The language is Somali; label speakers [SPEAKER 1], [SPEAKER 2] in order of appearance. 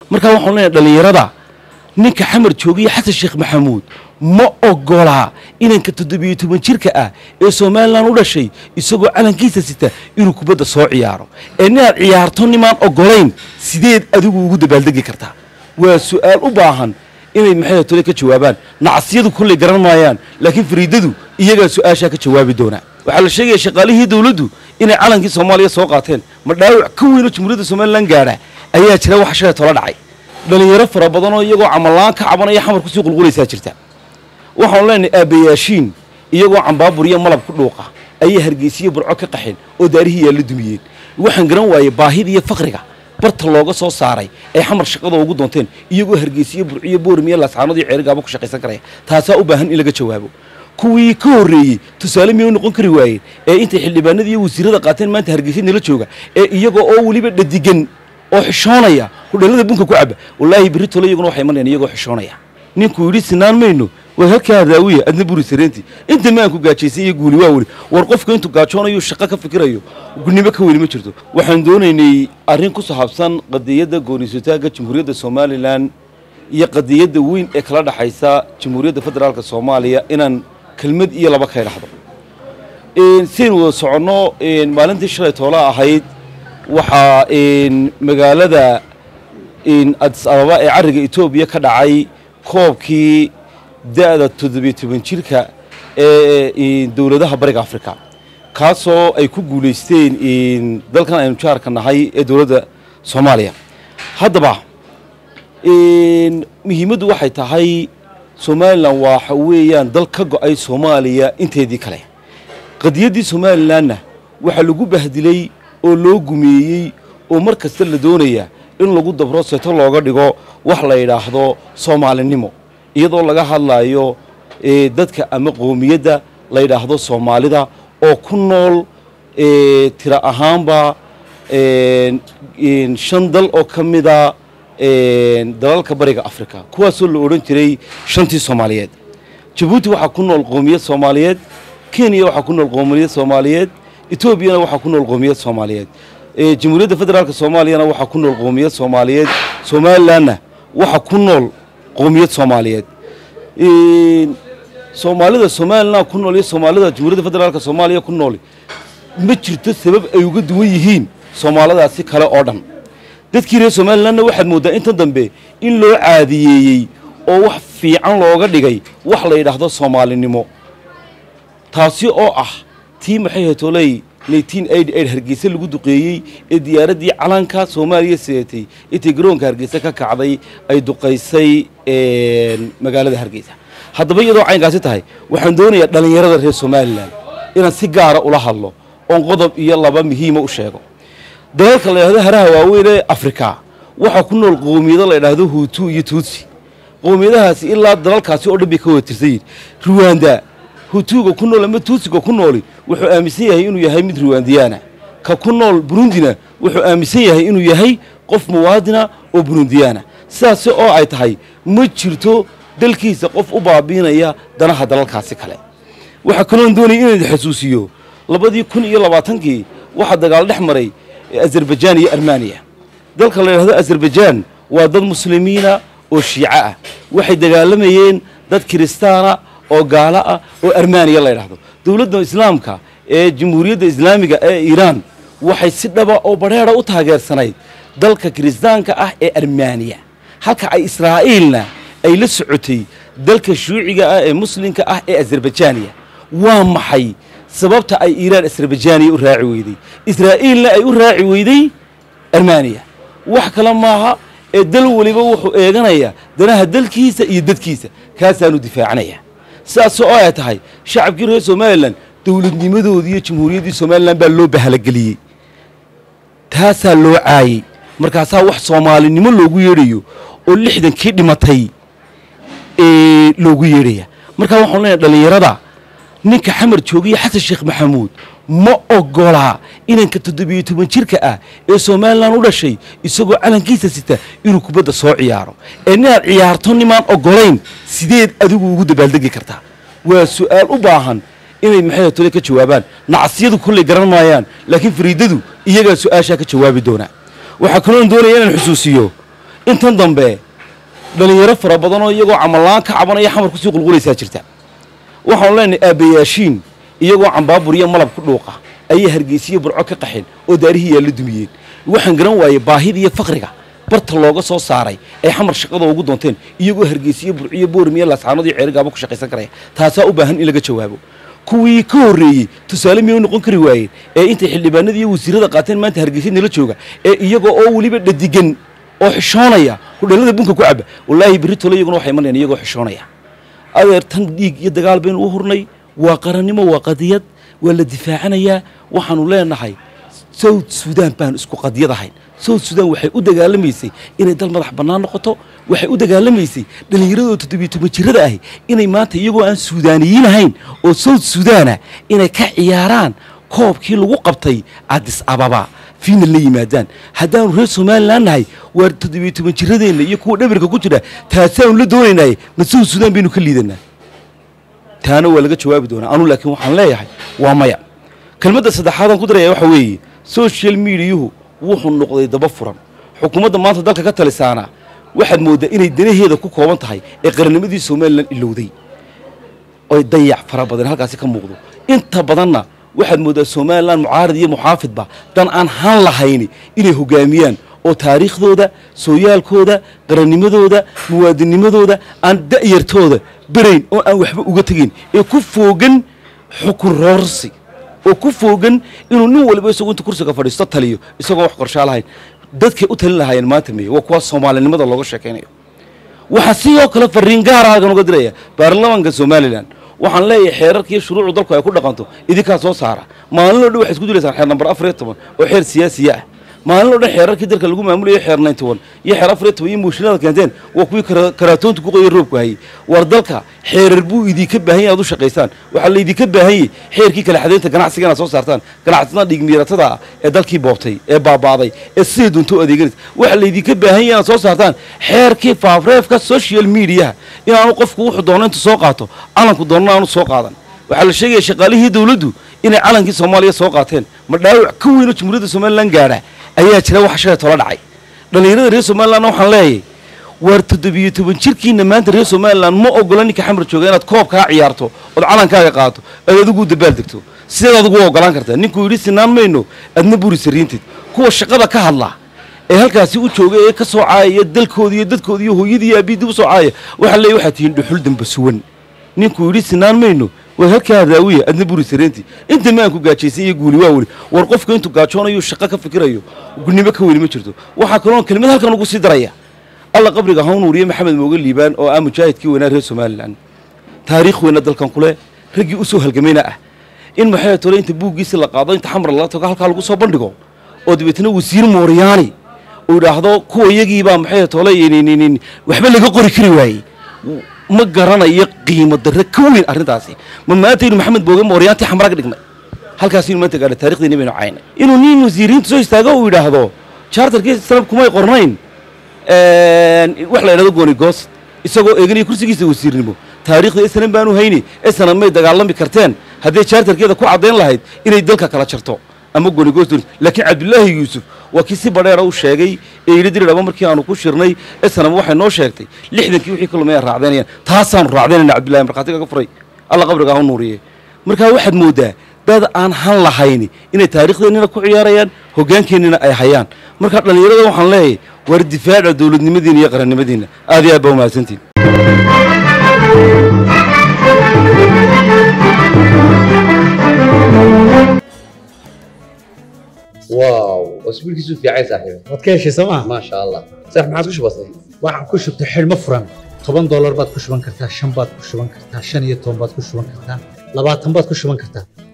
[SPEAKER 1] markaa waxaan leenahay dhallinyarada ninka xamar joogiya xasan sheekh maxamuud ma ogolaa inanka toddobiyo toban jirka ah ee somalilan u dhashay isagoo calankiisa sita inuu kubadda soo ciyaaro ee ninaad ciyaarto nimaan ogolayn sideed adigu ugu dabaaldegi kartaa waa su-aal u baahan inay maxay tole ka jawaabaan nacasyadu kolley garan maayaan laakiin fariidadu iyagaa su-aashaa ka jawaabi doonaa waxaa la sheegaya shaqaalihii dowladdu inay calankii soomaaliya soo qaateen ma dhaawac ka weynoo jamhuuriyadda somalilan gaadha ayaa jira wax shalay tola dhacay dhalinyaro fara badanoo iyagoo camallaan ka cabanaya xamar kusii qulqulaysaa jirta waxaanu leenahay aabbayaashiin iyagoo cambaabur iyo malab ku dhuuqa ayay hargeysiyo burco ka qaxeen oo daarihii yaalla dumiyeen waxaan garan waayey baahida iyo fakriga barta looga soo saaray ay xamar shaqada ugu doonteen iyagoo hargeysiyo burciyo boormiyo laascaanood iyo ceerigaaba ku shaqaysan karaya taasaa u baahan in laga jawaabo kuwii ka horreeyey tusaale miyay u noqon kari waayeen ee intay xildhibaanada iyo wasiirada qaateen maanta hargeysa nala jooga ee iyagoo oo weliba dhadigan oo xishoonaya hudheelada bunka ku caba wallaahi berri tole iyaguna waxay imanayaan iyagoo xishoonaya ninkuu yidhi sinaan mayno waa halkaa raawiya adna buri sareenti inta maanku gaajaysan iyo guuli waa weli war qofka intuu gaajoonayo shaqo ka fikirayo gudnimo ka weyni ma jirto waxaan doonaynay arrin ku saabsan qadiyadda gooniisutaagga jamhuuriyadda somalilan iyo qadiyadda weyn ee kala dhaxaysa jamhuuriyadda federaalka soomaaliya inaan kelmad iyo laba ka idhaahdo siaynu wada soconno maalintii shalay toola ahayd waxaa magaalada adis ababa ee carriga etoobiya ka dhacay koobkii da-da toddobiyo toban jirka ee dowladaha bariga africa kaasoo ay ku guulaysteen dalkan aynu jaarka nahay ee dowladda soomaaliya haddaba muhiimaddu waxay tahay somalilan waxa weeyaan dal ka go-ay soomaaliya inteedii kale qadiyaddii somalilanna waxaa lagu bahdilay oo loo gumeeyey oo mar kasta la doonaya in lagu dabro seeto looga dhigo wax la yidhaahdo soomaalinimo iyadoo laga hadlayo dadka ama qoomiyadda la yidhaahdo soomaalida oo ku nool tiro ahaanba shan dal oo ka mida dalalka bariga africa kuwaasoo la odhan jiray shantii soomaaliyeed jabuuti waxaa ku nool qoomiyad soomaaliyeed kenya waxaa ku nool qoomiyad soomaaliyeed etoobiyana waxaa ku nool qoomiyad soomaaliyeed jamhuuriyadda federaalk soomaaliyana waxaa ku nool qoomiyad soomaaliyeed somalilanna waxaa ku nool qoomiyad soomaaliyeed soomaalida somalilan ku nool iyo soomaalida jamhuuriyadda federaalk soomaaliya ku nool ma jirto sabab ay uga duwan yihiin soomaaladaasi kale oo dhan dadkii reer somalilanna waxaad mooddaa inta dambe in loo caadiyeeyey oo wax fiican looga dhigay wax la yidhaahdo soomaalinimo taasi oo ah tii maxay hetoley hargeysa lagu duqeeyey ee diyaaraddii calanka soomaaliya sidatay intay garoonka hargeysa ka kacday ay duqaysay magaalada hargeysa haddaba iyadoo caynkaasi tahay waxaan doonayaa dhallinyarada reer somalilan inaan si gaara ula hadlo oon qodob iyo laba muhiima u sheego dalalka la yidhahdo haraha waaweyn ee afrika waxaa ku nool qoomiyado la yidhaahdo huutu iyo tuutsi qoomiyadahaasi ilaa dalalkaasi oo dhan bay ka wada tirsan yihin ruwanda hutuuga ku nool ama tuutsiga ku nooli wuxuu aaminsan yahay inuu yahay mid ruwandiyaana ka ku nool burundina wuxuu aaminsan yahay inuu yahay qof muwaadina oo burundiyaana sidaasi oo ay tahay ma jirto dalkiisa qof u baabiinaya danaha dalalkaasi kale waxaa kaloon doonaya inaan xasuusiyo labadii kun iyo labaatankii waxaa dagaal dhex maray azerbaijaan iyo armaniya dalka la yidhahdo azerbaijaan waa dad muslimiina oo shiico ah waxay dagaalamayeen dad kiristaana oo gaalo ah oo armaniya la yidhaahdo dowladda islaamka ee jamhuuriyadda islaamiga ee iiraan waxay si dhaba oo badheera u taageersanayd dalka kiristaanka ah ee armaniya halka ay israa'iilna ay la socotay dalka shuuciga ah ee muslimka ah ee azerbaijaniya waa maxay sababta ay iiraan azerbaijaniya u raaci weyday israa'iilna ay u raaci weyday armaniya wax kale maaha ee dal weliba wuxuu eeganaya danaha dalkiisa iyo dadkiisa kaasaanu difaacanaya sidaas oo ay tahay shacabkii reer somalilan dowladnimadoodii iyo jamhuuriyaddii somalilan baa loo bahalageliyey taasaa loo caayey markaasaa wax soomaalinimo loogu yeedhayo oo lixdankii dhimatay loogu yeedhaya markaa waxaan leenahay dhallinyarada ninka xamar joogiya xasan sheekh maxamuud ma ogolaa inanka toddobiyo toban jirka ah ee somalilan u dhashay isagoo calankiisa sita inuu kubadda soo ciyaaro ee ninaad ciyaarto nimaan ogolayn sideed adigu ugu dabaaldegi kartaa waa su-aal u baahan inay maxay tole ka jawaabaan nacasyadu kolley garan maayaan laakiin fariidadu iyagaa su-aashaa ka jawaabi doonaa waxaa kaloon doonaya inaan xusuusiyo intan dambe dhalinyaro fara badanoo iyagoo camallaan ka cabanaya xamar kusii qulqulaysaa jirta waxaanu leenahay aabbayaashiin iyagoo cambaabur iyo malab ku dhuuqa ayay hargeysiyo burco ka qaxeen oo daarihii yaalla dumiyeen waxaan garan waayey baahida iyo fakriga barta looga soo saaray ay xamar shaqada ugu doonteen iyagoo hargeysiyo burciyo boormiyo laascaanood iyo ceerigaaba ku shaqaysan karaya taasaa u baahan in laga jawaabo kuwii ka horreeyey tusaale miyay u noqon kari waayeen ee intay xildhibaanada iyo wasiirada qaateen maanta hargeysa nala jooga ee iyaga oo weliba dhadigan oo xishoonaya hudheelada bunka ku caba wallaahi berri tole iyaguna waxay imanayaan iyagoo xishoonaya adeer tan dhiig iyo dagaal baynu u hurnay waa qarannimo waa qadiyad waa la difaacanayaa waxaanu leenahay south sudan baan isku qadiyad ahayn south sudan waxay u dagaalamaysay inay dal madax bannaan noqoto waxay u dagaalamaysay dhallinyaradoo toddobiyo toban jirada ahi inay maanta iyagoo aan suudaaniyiin ahayn oo south sudaana inay ka ciyaaraan koobkii lagu qabtay adis ababa fiinal la yimaadaan haddaanu reer somalilan nahay waa toddobiyo toban jiradeenna iyo kuwa dhabarka ku jira taasaanu la doonaynay ma south sudan baynu ka liidanaa taana waa laga jawaabi doonaa anu laakiin waxaan leeyahay waa maya kelmadda saddexaadaan ku daraya waxa weeye social mediayuhu wuxuu noqday daba furan xukuumadda maanta dalka ka talisaana waxaad mooddaa inay danaheeda ku kooban tahay ee qarannimadii somalilan ilowday oy dayac fara badan halkaasi ka muuqdo inta badanna waxaad mooddaa somalilan mucaarid iyo muxaafidba dan aan han lahayni inay hogaamiyaan oo taariikhdooda sooyaalkooda qarannimadooda muwaadinimadooda aan da'yartooda berayn oo aan waxba uga tegayn ee ku foogan xukun roorsi oo ku foogan inuu nin waliba isagoo inta kursiga fadhiisto taliyo isagoo wax qorshaa lahayn dadkay u talin lahaayeen maanta meye waa kuwa soomaalinimada looga sheekaynayo waxaa sidoo kale fariin gaara halkan uga diraya baarlamaanka somalilan waxaan leeyahay xeerarkiiyo shuruucu dalku ay ku dhaqanto idinkaa soo saara maalinoo dhan waxay isku dilaysaan xeer nambar afar iyo toban oo xeer siyaasiya ah maalinoo dhan xeerarkii dalka lagu maamulayo xeer ninety one iyo xeer afar iyo toban iyo mooshinada keenteen waa kuwii karaatoonta ku qoya roobku hayay war dalka xeerar buu idinka baahan yahay aad u shaqaysaan waxaa laydinka baahan yahay xeerkii kala xadaynta ganacsiga inaad soo saartaan ganacsatada dhigmiiratada ah ee dalkii boobtay ee baabaaday ee sidai dunto u adeeganaysa waxaa laydinka baahan yahay inaad soo saartaan xeerkii faafreefka social mediaha inaanu qofku wuxuu doono intu soo qaato calanku doonana aanu soo qaadan waxaa la sheegaya shaqaalihii dawladdu inay calankii soomaaliya soo qaateen ma dhaawac ka weynoo jamhuuriyadda somalilan gaadha ayaa jira wax shalay tola dhacay dhallinyarada reer somalilanna waxaan leeyahay waar toddobiyo toban jirkiina maanta reer somalilan ma ogola ninka xamar jooga inaad koobkaa ciyaarto ood calankaaga qaato aad adigu dabaal degto sideed adigu u ogolaan kartaa ninkuu yidhi sinaan mayno adna buri sariintid kuwa shaqada ka hadla ee halkaasi u jooga ee ka soo caayaya dalkooda iyo dadkooda iyo hooyadii iyo aabbiidii u soo caaya waxaa leeyahy waxaad tihiin dhuxul damba suwan ninkuu yidhi sinaan mayno war halkaa raawiya adna buri sareentii inta maanku gaajaysan iyo guuli waa weli war qofka intuu gaajoonayo shaqo ka fikirayo gudnimo ka weli ma jirto waxaa kaloo kelimad halkan ugu sii daraya alla qabriga hawnuuriye maxamed mooge liibaan oo ah mujaahidkii weynaa reer somalilan taariikh weyna dalkan kule raggii u soo halgamayna ah in maxay tole inta buuggiisi la qaado inta xamar lala tago halkaa lagu soo bandhigo oo dabeetna wasiir mooryaani uu idhaahdo kuwa iyagiibaa maxay tole waxba laga qori kari waayey ma garanayo qiimo darre ka weyn arrintaasi ma maantaynu maxamed booge mooryaantii xamraga dhignay halkaasaynu maanta gaadhay taarikhdeeni baynu caynay inuu nin wasiiriinta soo istaago uu yidhaahdo charterkii sanab kumay qornayn wax la yidhahdo goonigoos isagoo eeganaya kursigiisa wasiirnimo taariikhda esanan baanu hayni esanan may dagaalami karteen hadday charterkeeda ku caddayn lahayd inay dalka kala jarto ama goonigoos doonaysa laakiin cabdulaahi yuusuf waa kii si badheera u sheegay ee yidhi diridhaba markii aanu ku shirnay esanam waxay noo sheegtay lixdankii wixii ka lumay aan raacdaynayaan taasaanu raacdaynayna cabdullahi markhaatiga ka furay alla qabriga ha u nuuriye markaa waxaad mooddaa dad aan han lahayni inay taarikhdeennina ku ciyaarayaan hoggaankeennina ay hayaan markaa dhallinyarada waxaan leeyahay waar difaaca dowladnimadiina iyo qarannimadiina aad iyo aad baa umahadsantiin
[SPEAKER 2] واو اسبوعك في عايز صاحبي
[SPEAKER 3] waad ka heshay sooma
[SPEAKER 2] ما شاء الله صح ما عادش بسيط
[SPEAKER 3] waxaan ku shubtay xidhmo furan toban doolar baad ku shuban kartaa shan baad ku shuban kartaa shan iyo toban baad ku shuban kartaa labaatan baad ku shuban kartaa